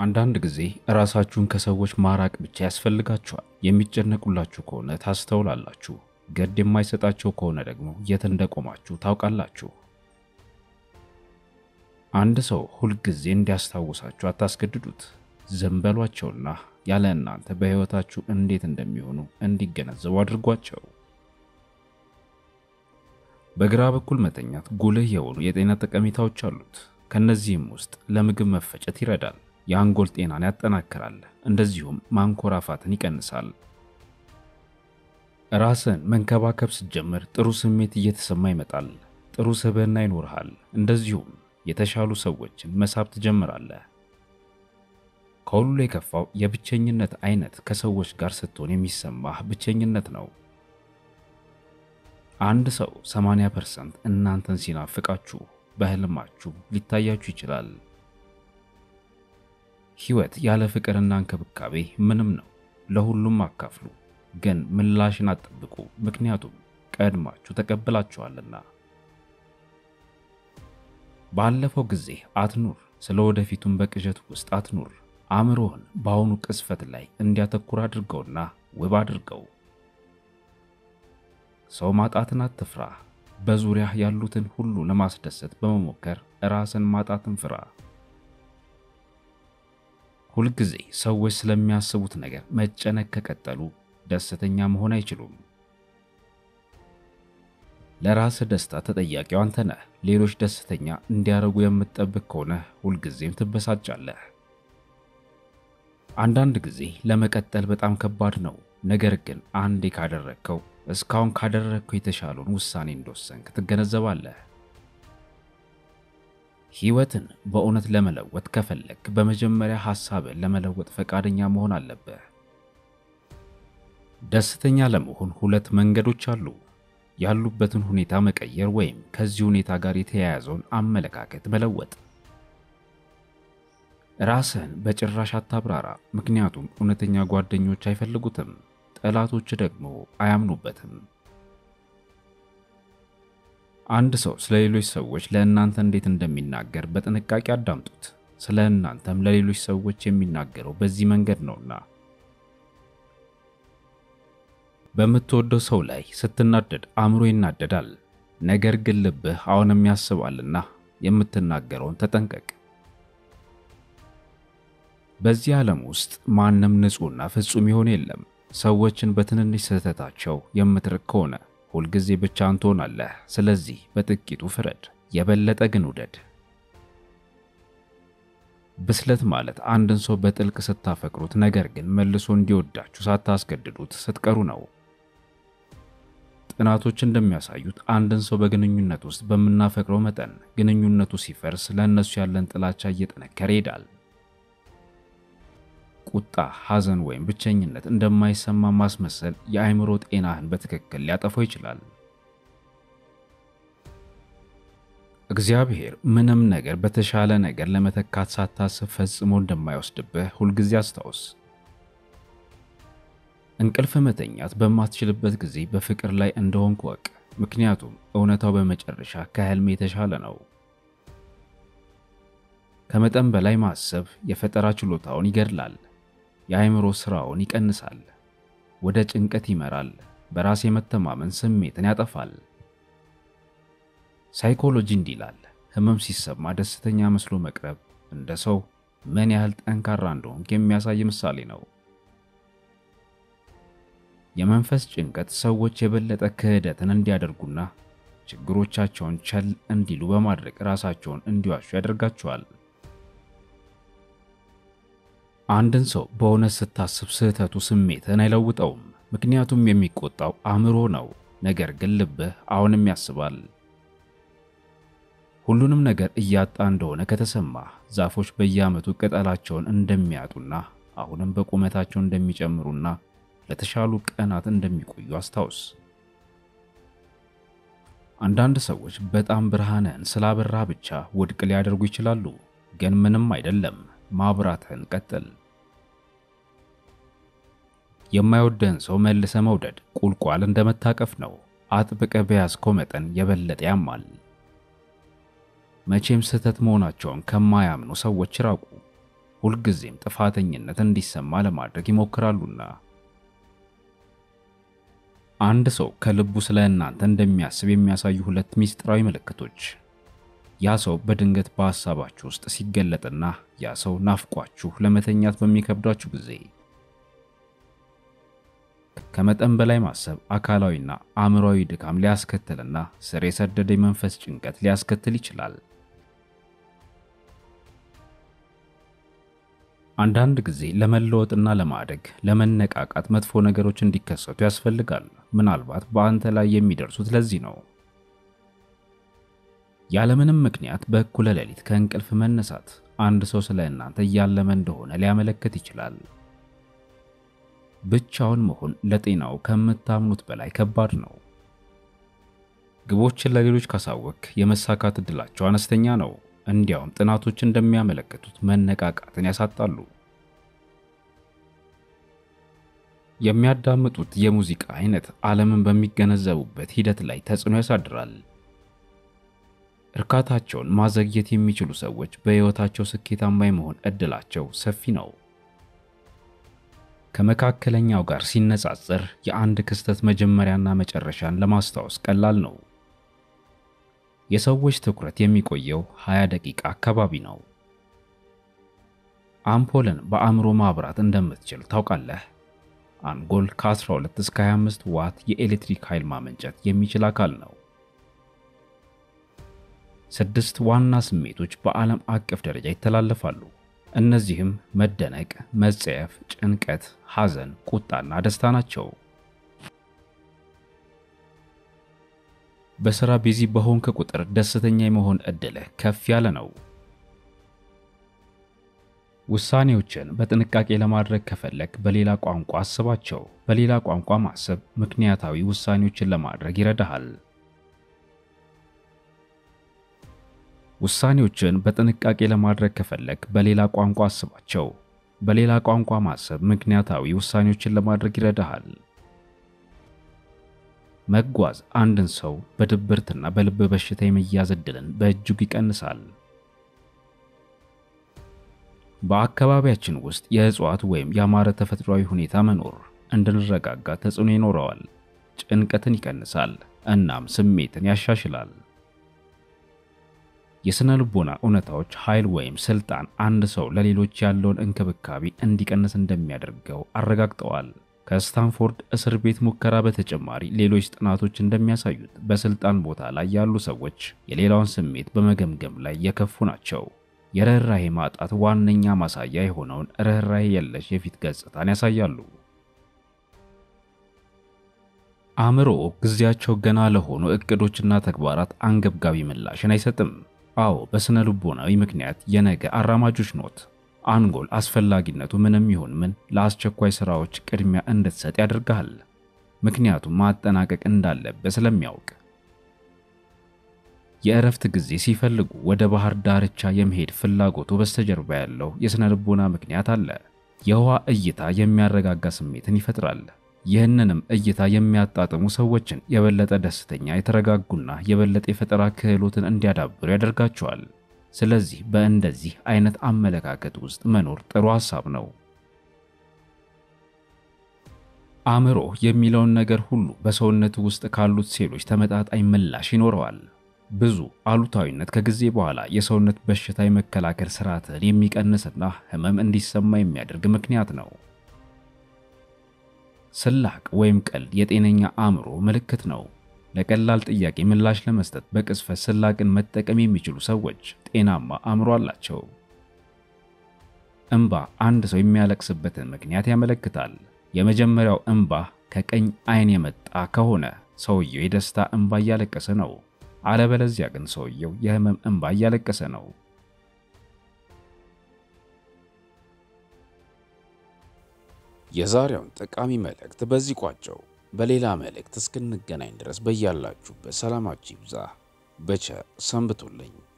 አንዳንድ ጊዜ ራሳችሁን ከሰዎች ማራቅ ብቻ ያስፈልጋችኋል። የሚጨነቁላችሁ ከሆነ ታስተውላላችሁ። ገድ የማይሰጣቸው ከሆነ ደግሞ የት እንደቆማችሁ ታውቃላችሁ። አንድ ሰው ሁልጊዜ እንዲያስታውሳችሁ አታስገድዱት። ዝም በሏቸውና ያለ እናንተ በሕይወታችሁ እንዴት እንደሚሆኑ እንዲገነዘቡ አድርጓቸው። በግራ በኩል መተኛት ጉልህ የሆኑ የጤና ጠቀሜታዎች አሉት። ከነዚህም ውስጥ ለምግብ መፈጨት ይረዳል፣ የአንጎል ጤናን ያጠናክራል፣ እንደዚሁም ማንኮራፋትን ይቀንሳል። ራስን መንከባከብ ስትጀምር ጥሩ ስሜት እየተሰማ ይመጣል። ጥሩ ስብዕና ይኖርሃል። እንደዚሁም የተሻሉ ሰዎችን መሳብ ትጀምራለህ። ከሁሉ የከፋው የብቸኝነት አይነት ከሰዎች ጋር ስትሆን የሚሰማህ ብቸኝነት ነው። አንድ ሰው 80% እናንተን ሲናፍቃችሁ በህልማችሁ ሊታያችሁ ይችላል። ሕይወት ያለ ፍቅርና እንክብካቤ ምንም ነው። ለሁሉም አካፍሉ፣ ግን ምላሽን አትጠብቁ፣ ምክንያቱም ቀድማችሁ ተቀብላችኋልና። ባለፈው ጊዜ አትኑር፣ ስለ ወደፊቱም በቅዠት ውስጥ አትኑር። አእምሮህን በአሁኑ ቅስፈት ላይ እንዲያተኩር አድርገውና ውብ አድርገው። ሰው ማጣትን አትፍራ። በዙሪያህ ያሉትን ሁሉ ለማስደሰት በመሞከር ራስን ማጣትን ፍራ። ሁልጊዜ ሰዎች ስለሚያስቡት ነገር መጨነቅ ከቀጠሉ ደስተኛ መሆን አይችሉም። ለራስህ ደስታ ተጠያቂው አንተ ነህ። ሌሎች ደስተኛ እንዲያደርጉ የምትጠብቅ ከሆነ ሁልጊዜም ትበሳጫለህ። አንዳንድ ጊዜ ለመቀጠል በጣም ከባድ ነው። ነገር ግን አንዴ ካደረግከው እስካሁን ካደረግከው የተሻለውን ውሳኔ እንደወሰንክ ትገነዘባለህ። ሕይወትን በእውነት ለመለወጥ ከፈለግ በመጀመሪያ ሐሳብን ለመለወጥ ፈቃደኛ መሆን አለብህ። ደስተኛ ለመሆን ሁለት መንገዶች አሉ። ያሉበትን ሁኔታ መቀየር ወይም ከዚህ ሁኔታ ጋር የተያያዘውን አመለካከት መለወጥ። ራስህን በጭራሽ አታብራራ፣ ምክንያቱም እውነተኛ ጓደኞች አይፈልጉትም፣ ጠላቶች ደግሞ አያምኑበትም። አንድ ሰው ስለ ሌሎች ሰዎች ለእናንተ እንዴት እንደሚናገር በጥንቃቄ አዳምጡት። ስለ እናንተም ለሌሎች ሰዎች የሚናገረው በዚህ መንገድ ነውና። በምትወደው ሰው ላይ ስትናደድ አእምሮ ይናደዳል፣ ነገር ግን ልብህ አሁንም ያስባልና የምትናገረውን ተጠንቀቅ። በዚህ ዓለም ውስጥ ማንም ንጹሕና ፍጹም ይሆን የለም። ሰዎችን በትንንሽ ስህተታቸው የምትርቅ ከሆነ ሁልጊዜ ብቻህን ትሆናለህ። ስለዚህ በጥቂቱ ፍረድ፣ የበለጠ ግን ውደድ። ብስለት ማለት አንድን ሰው በጥልቅ ስታፈቅሩት፣ ነገር ግን መልሶ እንዲወዳችሁ ሳታስገድዱት ስትቀሩ ነው። ጥናቶች እንደሚያሳዩት አንድን ሰው በግንኙነት ውስጥ በምናፈቅረው መጠን ግንኙነቱ ሲፈርስ ለእነሱ ያለን ጥላቻ እየጠነከረ ይሄዳል። ቁጣ፣ ሐዘን ወይም ብቸኝነት እንደማይሰማ ማስመሰል የአእምሮ ጤናህን በትክክል ሊያጠፋው ይችላል። እግዚአብሔር ምንም ነገር በተሻለ ነገር ለመተካት ሳታስብ ፈጽሞ እንደማይወስድብህ ሁልጊዜ አስታውስ። እንቅልፍ መተኛት በማትችልበት ጊዜ በፍቅር ላይ እንደሆንክ ወቅ፣ ምክንያቱም እውነታው በመጨረሻ ከህልም የተሻለ ነው። ከመጠን በላይ ማሰብ የፈጠራ ችሎታውን ይገድላል። የአእምሮ ሥራውን ይቀንሳል፣ ወደ ጭንቀት ይመራል፣ በራስ የመተማመን ስሜትን ያጠፋል። ሳይኮሎጂ እንዲህ ይላል፣ ህመም ሲሰማ ደስተኛ መስሎ መቅረብ እንደ ሰው ምን ያህል ጠንካራ እንደሆንክ የሚያሳይ ምሳሌ ነው። የመንፈስ ጭንቀት ሰዎች የበለጠ ክህደትን እንዲያደርጉና ችግሮቻቸውን ቸል እንዲሉ በማድረግ ራሳቸውን እንዲዋሹ ያደርጋቸዋል። አንድን ሰው በእውነት ስታስብ ስህተቱ ስሜትን አይለውጠውም፣ ምክንያቱም የሚቆጣው አእምሮ ነው። ነገር ግን ልብህ አሁንም ያስባል። ሁሉንም ነገር እያጣ እንደሆነ ከተሰማ ዛፎች በየዓመቱ ቅጠላቸውን እንደሚያጡና አሁንም በቁመታቸው እንደሚጨምሩና ለተሻሉ ቀናት እንደሚቆዩ አስታውስ። አንዳንድ ሰዎች በጣም ብርሃንህን ስላበራ ብቻ ውድቅ ሊያደርጉ ይችላሉ፣ ግን ምንም አይደለም። ማብራትህን ቀጥል። የማይወደህን ሰው መልሰ መውደድ ቁልቋል እንደመታቀፍ ነው። አጥብቀ በያዝከው መጠን የበለጠ ያማል። መቼም ስህተት መሆናቸውን ከማያምኑ ሰዎች ራቁ። ሁልጊዜም ጥፋተኝነት እንዲሰማ ለማድረግ ይሞክራሉና። አንድ ሰው ከልቡ ስለ እናንተ እንደሚያስብ የሚያሳዩ ሁለት ምስጢራዊ ምልክቶች። ያ ሰው በድንገት በሐሳባችሁ ውስጥ ሲገለጥና ያ ሰው ናፍቋችሁ ለመተኛት በሚከብዳችሁ ጊዜ። ከመጠን በላይ ማሰብ አካላዊና አእምሯዊ ድካም ሊያስከትልና ስር የሰደደ የመንፈስ ጭንቀት ሊያስከትል ይችላል። አንዳንድ ጊዜ ለመለወጥና ለማደግ ለመነቃቃት መጥፎ ነገሮች እንዲከሰቱ ያስፈልጋል። ምናልባት በአንተ ላይ የሚደርሱት ለዚህ ነው። ያለምንም ምክንያት በእኩለ ሌሊት ከእንቅልፍ መነሳት አንድ ሰው ስለ እናንተ እያለመ እንደሆነ ሊያመለክት ይችላል። ብቻውን መሆን ለጤናው ከምታምኑት በላይ ከባድ ነው። ግቦችን ለሌሎች ካሳወቅ የመሳካት ዕድላቸው አነስተኛ ነው። እንዲያውም ጥናቶች እንደሚያመለክቱት መነቃቃትን ያሳጣሉ። የሚያዳምጡት የሙዚቃ አይነት ዓለምን በሚገነዘቡበት ሂደት ላይ ተጽዕኖ ያሳድራል። እርካታቸውን ማዘግየት የሚችሉ ሰዎች በሕይወታቸው ስኬታማ የመሆን ዕድላቸው ሰፊ ነው። ከመካከለኛው ጋር ሲነጻጸር የአንድ ክስተት መጀመሪያና መጨረሻን ለማስታወስ ቀላል ነው። የሰዎች ትኩረት የሚቆየው 20 ደቂቃ አካባቢ ነው። አምፖልን በአእምሮ ማብራት እንደምትችል ታውቃለህ። አንጎል ከ12 እስከ 25 ዋት የኤሌክትሪክ ኃይል ማመንጨት የሚችል አካል ነው። ስድስት ዋና ስሜቶች በዓለም አቀፍ ደረጃ ይተላለፋሉ። እነዚህም መደነቅ፣ መጸየፍ፣ ጭንቀት፣ ሐዘን፣ ቁጣና ደስታ ናቸው። በሥራ ቢዚ በሆንክ ቁጥር ደስተኛ የመሆን ዕድልህ ከፍ ያለ ነው። ውሳኔዎችን በጥንቃቄ ለማድረግ ከፈለግ በሌላ ቋንቋ አስባቸው። በሌላ ቋንቋ ማሰብ ምክንያታዊ ውሳኔዎችን ለማድረግ ይረዳሃል። ውሳኔዎችን በጥንቃቄ ለማድረግ ከፈለግ በሌላ ቋንቋ አስባቸው። በሌላ ቋንቋ ማሰብ ምክንያታዊ ውሳኔዎችን ለማድረግ ይረዳሃል። መጓዝ አንድን ሰው በድብርትና በልብ በሽታ የመያዝ ዕድልን በእጅጉ ይቀንሳል። በአካባቢያችን ውስጥ የእጽዋት ወይም ያማረ ተፈጥሯዊ ሁኔታ መኖር እንድንረጋጋ ተጽዕኖ ይኖረዋል። ጭንቀትን ይቀንሳል፣ እናም ስሜትን ያሻሽላል። የሥነ ልቦና እውነታዎች ኃይል ወይም ስልጣን አንድ ሰው ለሌሎች ያለውን እንክብካቤ እንዲቀንስ እንደሚያደርገው አረጋግጠዋል። ከስታንፎርድ እስር ቤት ሙከራ በተጨማሪ ሌሎች ጥናቶች እንደሚያሳዩት በስልጣን ቦታ ላይ ያሉ ሰዎች የሌላውን ስሜት በመገምገም ላይ የከፉ ናቸው። የርኅራሄ ማጣት ዋነኛ ማሳያ የሆነውን ርኅራሄ የለሽ የፊት ገጽታን ያሳያሉ። አእምሮ ጊዜያቸው ገና ለሆኑ እቅዶችና ተግባራት አንገብጋቢ ምላሽን አይሰጥም። አዎ፣ በስነ ልቦናዊ ምክንያት የነገ አራማጆች ኖት። አንጎል አስፈላጊነቱ ምንም ይሁን ምን ለአስቸኳይ ሥራዎች ቅድሚያ እንድትሰጥ ያደርግሃል፣ ምክንያቱም ማጠናቀቅ እንዳለበት ስለሚያውቅ። የእረፍት ጊዜ ሲፈልጉ ወደ ባህር ዳርቻ የመሄድ ፍላጎቱ በስተጀርባ ያለው የሥነ ልቦና ምክንያት አለ። የውሃ እይታ የሚያረጋጋ ስሜትን ይፈጥራል። ይህንንም እይታ የሚያጣጥሙ ሰዎችን የበለጠ ደስተኛ፣ የተረጋጉና የበለጠ የፈጠራ ክህሎትን እንዲያዳብሩ ያደርጋቸዋል። ስለዚህ በእንደዚህ አይነት አመለካከት ውስጥ መኖር ጥሩ ሐሳብ ነው። አእምሮ የሚለውን ነገር ሁሉ በሰውነት ውስጥ ካሉት ሴሎች ተመጣጣኝ ምላሽ ይኖረዋል። ብዙ አሉታዊነት ከጊዜ በኋላ የሰውነት በሽታ የመከላከል ስርዓትን የሚቀንስና ህመም እንዲሰማ የሚያደርግ ምክንያት ነው። ስላቅ ወይም ቀልድ የጤነኛ አእምሮ ምልክት ነው። ለቀላል ጥያቄ ምላሽ ለመስጠት በቅጽበት ስላቅን መጠቀም የሚችሉ ሰዎች ጤናማ አእምሮ አላቸው። እንባ አንድ ሰው የሚያለቅስበትን ምክንያት ያመለክታል። የመጀመሪያው እንባ ከቀኝ አይን የመጣ ከሆነ ሰውየው የደስታ እንባ እያለቀሰ ነው። አለበለዚያ ግን ሰውየው የህመም እንባ እያለቀሰ ነው። የዛሬውን ጠቃሚ መልእክት በዚህ ቋጨው። በሌላ መልእክት እስክንገናኝ ድረስ በያላችሁበት ሰላማችሁ ይብዛ። በቸር ሰንብቱልኝ።